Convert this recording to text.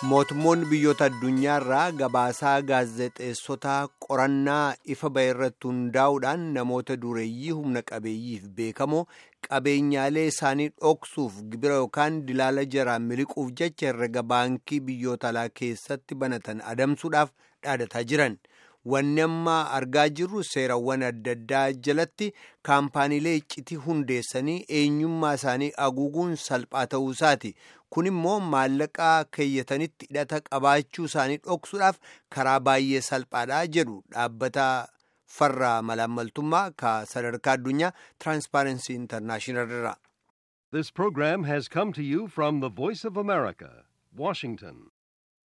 mootummoonni biyyoota addunyaarraa gabaasaa gaazexeessotaa qorannaa ifa ba'e irratti hundaa'uudhaan namoota dureeyyii humna qabeeyyiif beekamoo qabeenyaalee isaanii dhoksuuf gibira yookaan dilaala jaraan miliquuf jecha herrega baankii biyyoota alaa keessatti banatan adamsuudhaaf dhaadataa jiran. Wanni amma argaa jirru seerawwan adda addaa jalatti kaampaaniilee iccitii hundeessanii eenyummaa isaanii haguuguun salphaa ta'uu isaati. Kun immoo maallaqaa keeyyatanitti hidhata qabaachuu isaanii dhoksuudhaaf karaa baay'ee salphaadha jedhu dhaabbata farra malaammaltummaa ka sadarkaa addunyaa Tiraanspaarensii Intarnaashinaal irraa. This program has come to you from the Voice of America, Washington.